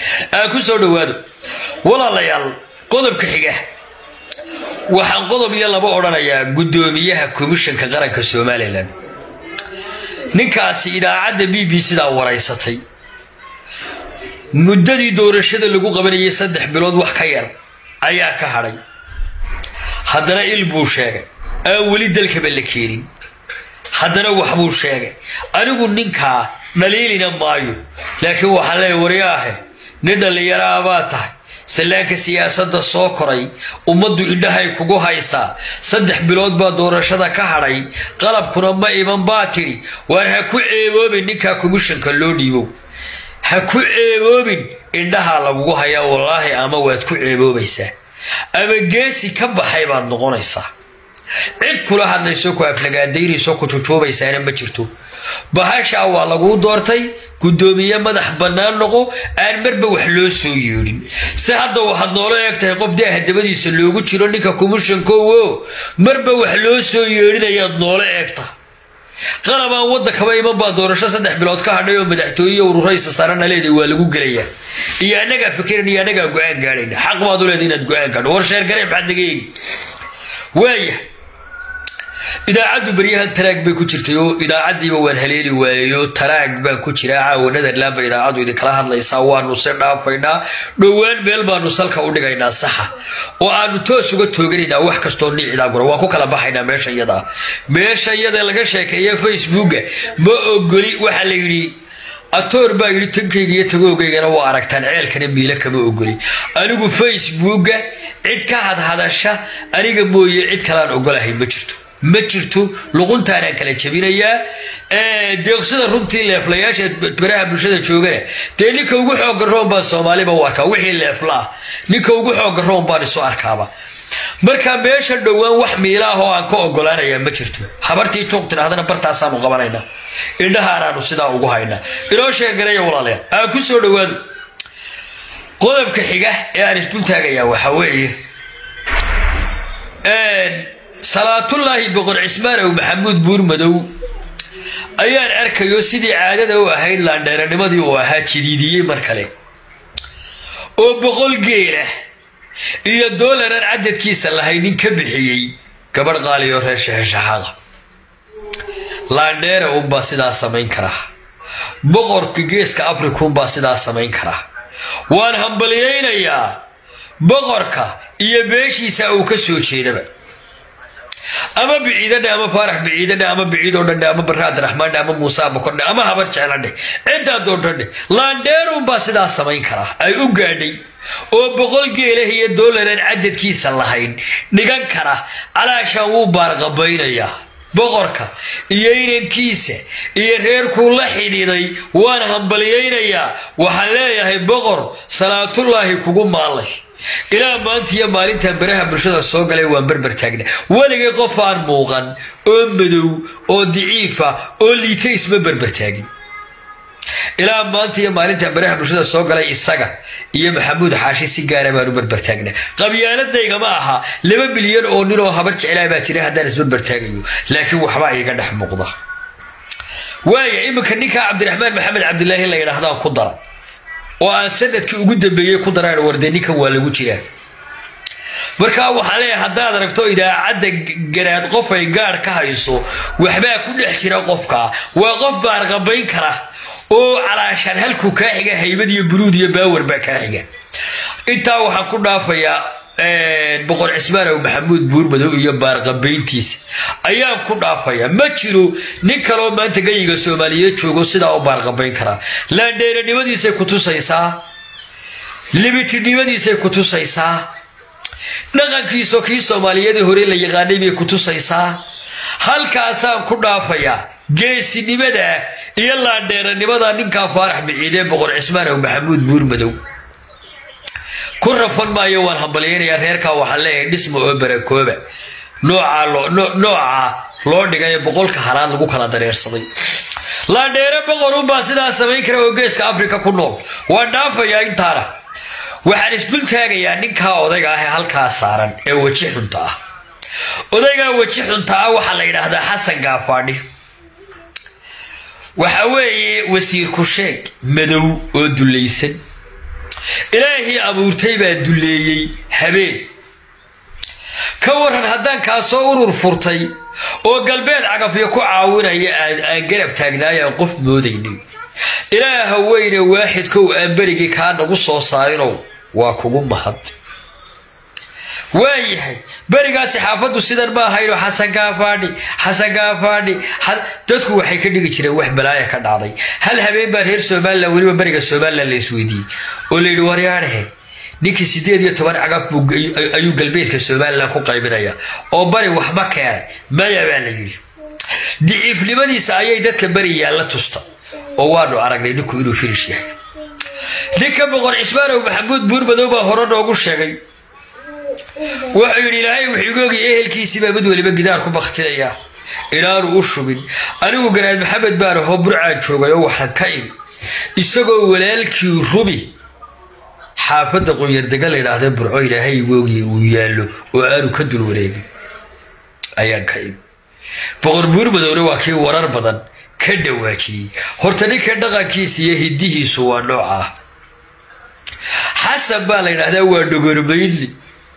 aan ku soo dhowaado walaalayaal qodobka xiga waxaan qodob iyo laba odhanayaa guddoomiyaha komishanka qaranka somalilan ninkaasi idaacadda b b c-daa waraysatay muddadii doorashada lagu qabanayay saddex bilood wax ka yar ayaa ka hadhay haddana il buu sheegay aan weli dalkaba la keenin haddana waxbuu sheegay anigu ninkaa dhaliilina maayo laakiin waxaan leeya waryaahe nin dhallinyaraha baa tahay sallaanka siyaasadda soo koray ummaddu indhahay kugu haysaa saddex bilood baa doorashada ka hadhay qalabkuna ma iman baa tidhi waar ha ku ceeboobin ninkaa komishanka loo dhiibow ha ku ceeboobin indhahaa lagugu hayaa wallaahi ama waad ku ceeboobaysaa ama geesi ka baxay baad noqonaysaa cid kula hadlayso ku aflagaadaynayso ku jujuubaysaana ma jirto bahashaa waa laguu doortay guddoomiye madax bannaan noqo aan marba wax loo soo yeedhin si hadda waxaad noola eeg tahay qof daaha dabadiisa loogu jiro ninka komishankowo marba wax loo soo yeedhinayaad noola eeg tahay qalabaan waddankaba iman baa doorasho saddex bilood ka hadhay oo madaxtooye ururaysa saarana leedahay waa lagu gelayaa iyo annagaa fikiran iyo annagaa go-aan gaadhayna xaq baad u leedahay inaad go-aan gaadho war sheergaree maxaad naga eegi waaya idaacaddu baryahan taraag bay ku jirtay oo idaacaddiiba waan haleeli waayayo taraag baan ku jiraa caawa netherland ba idaacaddu idinkala hadlaysaa waanu si dhaafaynaa dhowaan meel baanu salka u dhigaynaa saxa oo aanu toos uga tooganaynaa wax kastoo niicidaa gura waan ku kala baxaynaa meesha iyada meesha iyada laga sheekeeya facebooka ma ogoli waxaa la yidhi atoor baa yidhi tankayga iyo tagoogaygana waa aragtaan ceelkana miila kama ogoli anigu facebooka cid ka hadhadasha aniga mooye cid kalaan ogolahay ma jirto ma jirto luquntaanaan kala jabinayaa deeqsida runtii leeflayaasha baraha bulshada joogana dee ninka ugu xooga roon baan soomaaliba u arkaa wixii leefla ah ninka ugu xooga roon baan isu arkaaba marka meesha dhowaan wax miila ah oo aan ka ogolaanayaa ma jirto habartii juuq tidhahdana bartaasaanu qabanaynaa indhahaanaanu sidaa ugu haynaa inoo sheegaraya walaalayaal aan ku soo dhowaado qodobka xiga ee aan isdul taagayaa waxaa weeye salaatullaahi boqor cismaanow maxamuud buurmadow ayaan arkayo sidii caadada u ahayd laandheeranimadii uu ahaa jidiidiyey mar kale oo boqol geela iyo doolaran cadadkiisa lahay nin ka bixiyey gabadh qaaliyo reer shexeshaxaada laandheera unbaa sidaa samayn karaa boqorka geeska afrika unbaa sidaa samayn karaa waan hambalyaynayaa boqorka iyo beeshiisa uu ka soo jeedaba ama biciidadhe ama faarax biciidadhe ama biciidoo dhandhe ama barre abdiraxmaandhe ama muuse abakordhe ama habar jecladhe ciddaa doondhandhe laandheerunbaa sidaa samayn karaa ay u gaadhay oo boqol geelah iyo doolaran cadadkiisa lahayn dhigan kara calaashaan wuu baarqabaynayaa boqorka iyo inankiisa iyo reerkuu la xidhiiday waan hambalyaynayaa waxaan leeyahay boqor salaatullaahi kugu maallay ilaa maanta iyo maalintan baraha bulshada soo galay waan berber taagna weligay qof aan muuqan oo madow oo daciifa oo liita isma berber taagin ilaa maanta iyo maalintan baraha bulshada soo galay isaga iyo maxamuud xaashi si gaara baan u berber taagna qabyaaladnaygama aha laba milyan oo nin oo habar jeclaa baa jira haddaan isberber taagayo laakiin waxbaa iga dhex muuqda waaya iminka ninkaa cabdiraxmaan maxamed cabdilaahi la yidhaahdaan ku dara oo aan sanadkii ugu dambeeyey ku daraan warde ninkan waa lagu jiraa markaa waxaa leeyahay haddaad aragto idaacadda garaad qof ay gaadh ka hayso waxbaa ku dhex jira qofka waa qof baarqabayn kara oo calaashaan halkuu kaa xiga haybad iyo buruud iyo baawar baa kaa xiga intaa waxaan ku dhaafayaa boqor cismaanow maxamuud buurmadow iyo baarqabayntiisa ayaan ku dhaafayaa ma jiro nin kaloo maanta gayiga soomaaliyeed joogo sidaa u baarqabayn karaa laandheeranimadiisay ku tusaysaa libitinimadiisay ku tusaysaa dhaqankiisoo kii soomaaliyeed hore la yaqaanay bay ku tusaysaa halkaasaan ku dhaafayaa geesinimada iyo laandheeranimada ninkaa faarax biciidee boqor cismaanow maxamuud buurmadow ku rafan maayo waan hambalyaynayaa reerkaa waxaan leeyahay dhisma oo barakooba nooca loo dhigay boqolka halaad lagu kala dareersaday laandheere boqorunbaa sidaa samayn kara oo geeska afrika ku nool waan dhaafayaa intaana waxaan isdul taagayaa ninkaa odayga ah ee halkaa saaran ee weji xunta ah odaygaa weji xunta ah waxaa la yidhaahdaa xasan gaafaadhi waxa weeye wasiir ku sheeg madow oo dulaysan ilaahii abuurtay baa dulleeyey habeen ka waran haddaan kaasoo urur furtay oo galbeed cagafyo ku caawinaya aan garab taagnaayaan qof moodaynay ilaaha weyne waaxidkow aan berigii kaa nagu soo saarinow waa kugu mahad waayahay berigaasi xaafaddu sidan ma ahayno xasan gaafaadhi xasan gaafaadhi dadku waxay ka dhigi jireen wax balaaya ka dhacday hal habeen baa reer somalilan weliba beriga somalilan la isweydiiyey oo layidhi waryaadhehe ninkii sideed iyo toban cagab ayuu galbeedka somalilan ku qaybinaya oo bari waxba keenay maya baa la yidhi diciifnimadiisa ayay dadka beri yaalla tusta oo waanu aragnay ninku inuu firish yahay ninka boqor cismaanow maxamuud buurmadow baa hore noogu sheegay wuxuu yidhi ilaahay wuxuu igu ogay ehelkiisiibaa mid weliba gidaar ku baktinaya inaanu u shubin anigu garaad maxamed baan ahoo burcaan joogay oo waxaan ka imi isagoo walaalkii rubi xaafadda qunyardega la yidhaahda burco ilaahay igu ogay uu yaallo oo aanu ka dul wareegin ayaan ka imi boqor buurmadowna waa kii warar badan ka dhawaajiyey horta ninka dhaqankiisa iyo hidihiisu waa nooca ah xasan baa la yidhaahdaa waa dhogormaydli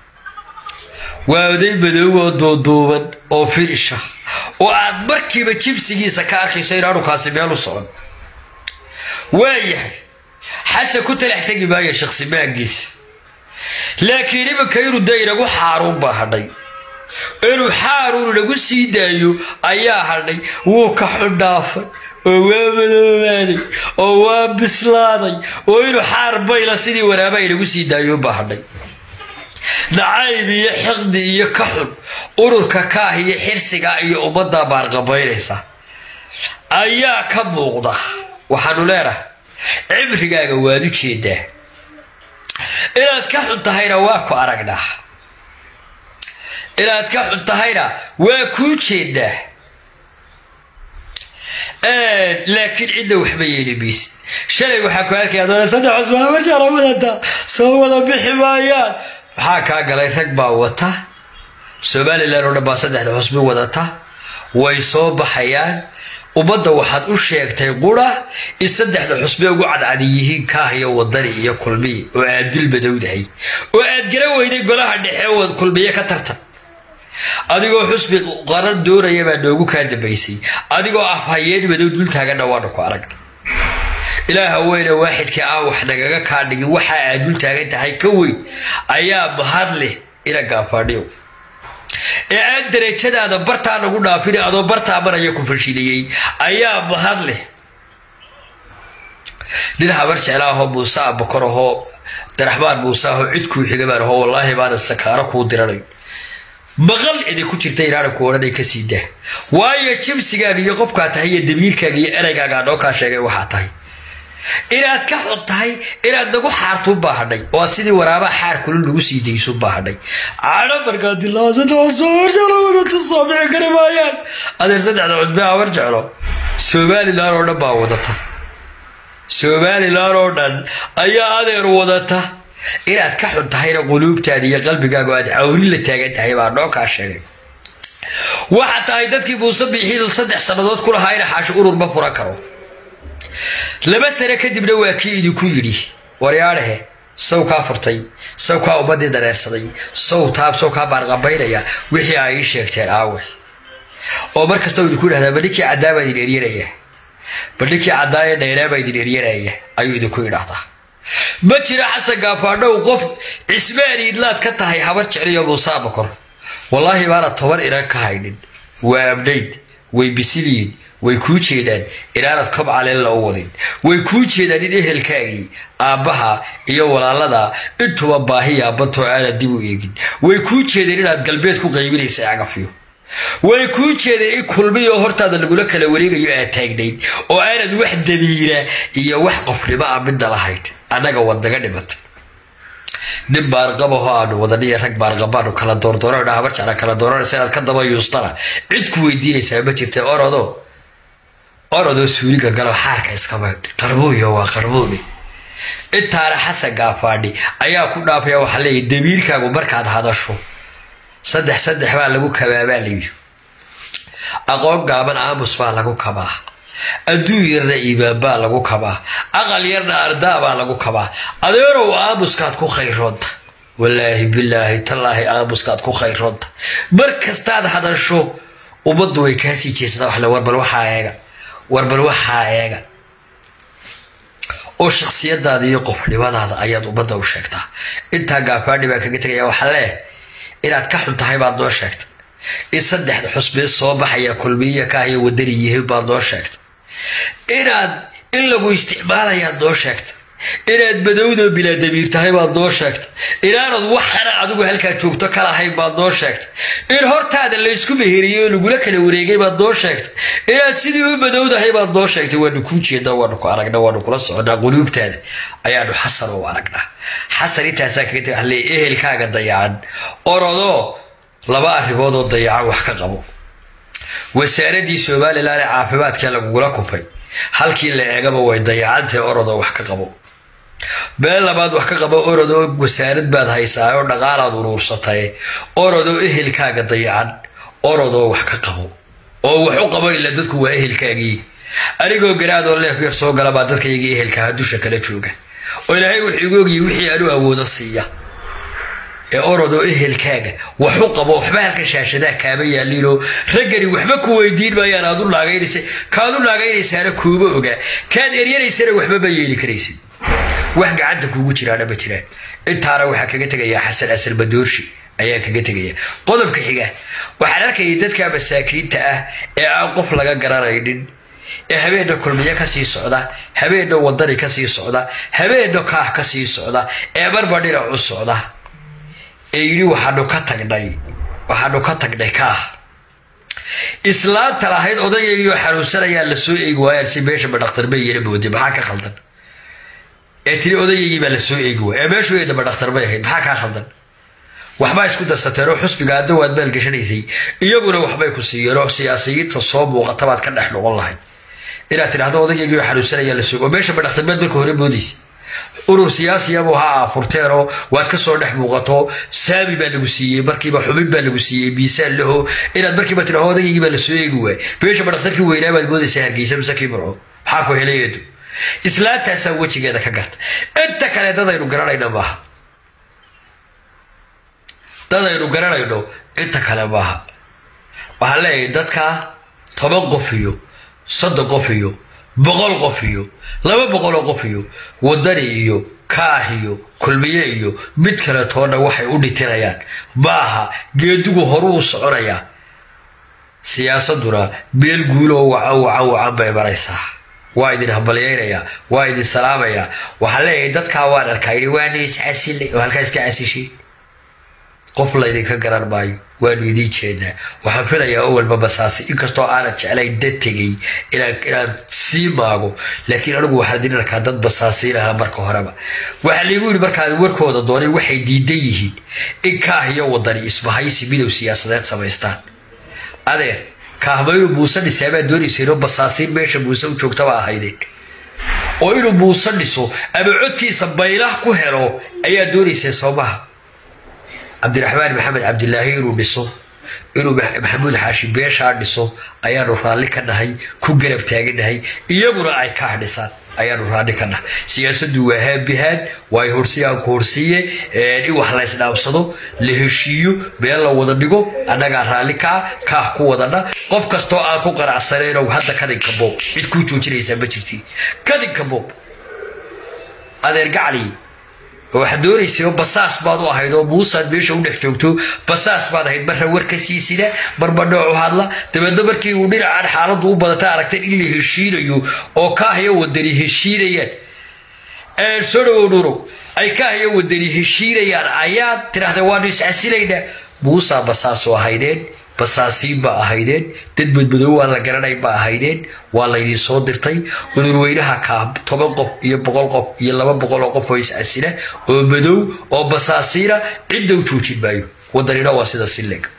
waa oday madoow oo duuduuban oo firisha oo aad markiiba jibsigiisa ka arkayso inaanu kaasi meel u socon waayahay xasan ku talax tegi maayo shakhsimaankiisa laakiin iminka inuu da inagu xaaruun baa hadhay inuu xaaruun inagu sii daayo ayaa hadhay wuu ka xundhaafay oo waa madoobaaday oo waa bislaaday oo inuu xaar bayla sidii waraaba inagu sii daayo baa hadhay nacayb iyo xiqdi iyo ka xun ururka kaah iyo xirsiga iyo ummadda baarqabaynaysa ayaa ka muuqda waxaanu leenahay cimrigaaga waad u jeedaa inaad ka xun tahayna waa ku aragnaa inaad ka xun tahayna waa kuu jeedaa laakiin cidna waxba yeeli maysid shalay waxaa ku arkaya doona saddex cusmaan marjaala wadata soo wada bixi maayaan maxaa kaa galay rag baa wata somalilan oo dhan baa saddexda xusbi wadata way soo baxayaan ummadda waxaad u sheegtay qura in saddexda xusbe ugu cadcadi yihiin kaah iyo wadani iyo kulmiye oo aad dil madowdahay oo aad garan weyday golaha dhexe wad kulmiye ka tartan adigoo xusbi qaran doonaya baa noogu kaa dambaysay adigoo ah hayeen madow dul taaganna waanu ku aragna ilaaha weyne waaxidkii aan wax nagaga kaa dhigin waxa aad dul taagan tahay ka weyn ayaa mahad leh ina gaafaadhiyo ee aan darajadaada bartaa nagu dhaafin adoo bartaa maraya ku fashiliyey ayaa mahad leh nin habar jeclaahoo muuse abakor ahoo daraxmaan muuse ahoo cid kuu xigabaan ahoo wallaahi baana sakaaro kuu diranayn maqal idin ku jirta inaana ku odhanay ka sii dah waayo jimsigaaga iyo qofkaa tahay iyo damiirkaaga iyo ereygaagaa noo kaa sheegay waxaa tahay inaad ka xun tahay inaad nagu xaartu baahadhay oo aad sidii waraabaa xaar kula nagu sii daysu baahadhay cadho markaa dilaasada cusbaawarjeclo wadata soo bixi kari maayaan adeer saddexda cusbe habar jeclo somalilan oo dhan baa wadata somalilan oo dhan ayaa adeer wadata inaad ka xun tahayna quluubtaada iyo qalbigaaga aad cawri la taagan tahay baa noo kaa sheegay waxaa tahay dadkii muuse biixil saddex sannadood ku lahaa ina xaashi urur ma furan karo laba sane kadibna waa kii idinku yidhi waryaadhehe saw kaa furtay saw kaa ummadii dareersaday saw taab saw kaa baarqabaynaya wixii ay ii sheegteen aawe oo mar kasta idinku yidhahdaa ba ninkii caddaabaa idin eryanaya ba ninkii caddaaya dhaynaabaa idin eryanaya ayuu idinku yidhaahdaa ma jira xasan gaafaadhow qof cismaan iidlaad ka tahay habar jecliyo muuse abakor wallaahi baana toban inan ka haynin waa abnayd way bisilyiin way kuu jeedaan inaanad kob caleella u wadin way kuu jeedaan in ehelkaagii aabbaha iyo walaalada intuba baahi yaabantoo aanad dib u eegin way kuu jeedeen inaad galbeed ku qaybinaysa cagafyo way kuu jeedeen in kulmiyo hortaada lagula kala wareegayo aad taagnayd oo aanad wax damiira iyo wax qofnimo a midna lahayn annaga wadaga dhimata nin baarqabaho aanu wadaniyo rag baarqabaanu kala doordoorana habar jecla kala dooranaysa inaad ka daba yuustana cid ku weydiinaysaa ma jirta orodo orodoo suuliga galo xaarka iska maydh qarbuuyo waa qarbuuni intaana xasan gaafaadhi ayaa ku dhaafaya waxaa leeyahy damiirkaagu markaad hadasho saddex saddex baa lagu kabaabaa layidhi aqoon gaaban aamus baa lagu kabaa adduun yarna iimaan baa lagu kabaa aqal yarna ardaa baa lagu kabaa adeerow aamuskaad ku khayroonta wallaahi bilaahi tallaahi aamuskaad ku khayroonta mar kastaad hadasho ummaddu way kaasii jeesataa waxle warbal waxaa eega warbal waxaa eega oo shaksiyadaada iyo qofnimadaada ayaad ummadda u sheegtaa intaa gaafaadhi baan kaga tegaya waxaa leeh inaad ka xun tahay baad noo sheegtay in saddexda xusbee soo baxaya kulmiya kaahiyo wadani yihiin baad noo sheegtay inaad in lagu isticmaalayaad noo sheegtay inaad madowdo bilaadamiir tahay baad noo sheegtay inaanad waxana adigu halkaa joogto ka lahayn baad noo sheegtay in hortaada laysku meheriyey oo lagula kala wareegay baad noo sheegtay inaad sidii u madowdahay baad noo sheegtay waanu kuu jeednaa waanu ku aragnaa waanu kula soconaa quluubtaada ayaanu xasan u aragnaa xasan intaasaa kaga teg hale ehelkaaga dayacan orodoo laba arrimood oo dayacan wax ka qabo wasaaradii somalilan ee caafimaadka lagugula kupay halkii la eegaba way dayacantahay orodoo wax ka qabo meel labaad wax ka qabo orodoo wasaarad baad haysaa oo dhaqaalaad uruursatay orodoo ehelkaaga dayacan orodoo wax ka qabo oo wax u qabo ila dadku waa ehelkaagii anigoo garaadoo leef yar soo gala baa dadkaygii ehelkaha dusha kala jooga oo ilaahay wuxuu igu ogiyay wixii aanu awoodo siiya ee orodoo ehelkaaga wax u qabo waxba halka shaashadaa kaaba yaaliinoo raggani waxba ku weydiin maayaan aad u naagaynaysa kaad u naagaynaysaana kuuma ogaa kaad eryanaysana waxba ma yeeli karaysid wax gacanta kuugu jiraana ma jiraan intaana waxaa kaga tegayaa xasan asal madoorshi ayaan kaga tegaya qodobka xiga waxaan arkayay dadka masaakiinta ah ee aan qof laga garanaynin ee habeenna kulmiyo kasii socda habeenna wadani kasii socda habeenna kaah kasii socda ee marba dhinac u socda ee yidhi waxaanu ka tagnay waxaanu ka tagnay kaah islaanta lahayd odaygaygoo xanuunsanayaa la soo eegi waayaan si meesha ma dhakhtar bay yara mooday maxaa ka khaldan ee tiri odayaygii baa la soo eegi waaya ee meeshu eedaba dhakhtar bay ahayd maxaa kaa khaldan waxbaa isku darsateen oo xusbiga adda waad maalgashanaysay iyaguna waxbay ku siiyeen oo siyaasiyiinta soo muuqata baad ka dhex noqon lahayd inaad tidhahdo odaygaygii xanuunsanayaa la soo oo meesha ma dhakhtar baad marka hore moodaysa urur siyaasiyabu ha aafurteenoo waad ka soo dhex muuqato saami baa lagu siiyey markiiba xubin baa lagu siiyey miisaan laho inaad markiiba tidhaho odaygii baa la soo eegi waay meesha ma dhakhtarkii weynaa baad moodaysaa hargeysa mise kii burco maxaa ku helayeedu islaantaasaa wejigeeda ka garta inta kale dadaynu garanayna maaha dadaynu garanayno inta kale maaha waxaan leeyahay dadka toban qof iyo soddon qof iyo boqol qof iyo laba boqoloo qof iyo wadani iyo kaah iyo kulmiye iyo mid kale toonna waxay u dhitinayaan maaha geedigu horu u soconayaa siyaasaduna meel guuloo wacan wacan wacan bay maraysaa waa idin hambalyaynayaa waa idin salaamayaa waxaan leeyahay dadkaa waan arkaa yidhi waanu iscasilay oo halkaa iska casishay qof laydinka garan maayo waanu idiin jeednaa waxaan filayaa o walba basaasi inkastoo aanan jeclayn dad tegay inaan sii maago laakiin anigu waxaan idin arkaa dad basaasiin ahaa marka horeba waxaa laygu yidhi markaad warkooda doonay waxay diidan yihiin in kaah iyo wadani isbahaysi midow siyaasadeed samaystaan adeer kaahma inuu muuse dhisaa baad doonayseenoo basaasiin meesha muuse u joogtaba ahaydeen oo inuu muuse dhiso ama codkiisa baylah ku helo ayaa doonayseen soomaha cabdiraxmaan maxamed cabdilaahi inuu dhiso inuu maxamuud xaashi beeshaa dhiso ayaanu raalli ka nahay ku garab taaganahay iyaguna ay kaah dhisaan ayaanu raalli ka nahay siyaasadu waa haabihaan waay horsiyaanku horsiiye in wax la ysdhaabsado la heshiiyo meel la wada dhigo annagaa raalli kaa kaah ku wadana qof kastoo aan ku qanacsanayno hadda kadinka boob cid kuu joojinaysaa ma jirti kadinka boob adeer gacli waxaad doonaysay basaas baad u ahayd oo muusaad meesha u dhex joogto basaas baad ahayd marra warka sii sida marba noocu hadla dabeedna markii uu dhinacan xaaladdu u badata aragteen in la heshiinayo oo kaahyo wadani heshiinayaan soo dhawow nuurow ay kaahyo wadani heshiinayaan ayaad tidhahdeen waanu iscasilaynaa muusaa basaasoo ahaydeen basaasiin baa ahaydeen dad madmadow waan la garanay ba ahaydeen waa laydin soo dirtay udurweynaha kaa toban qof iyo boqol qof iyo laba boqol oo qof oo iscasila oo madow oo basaasiina cidda u joojin maayo wadanina waa sida sileg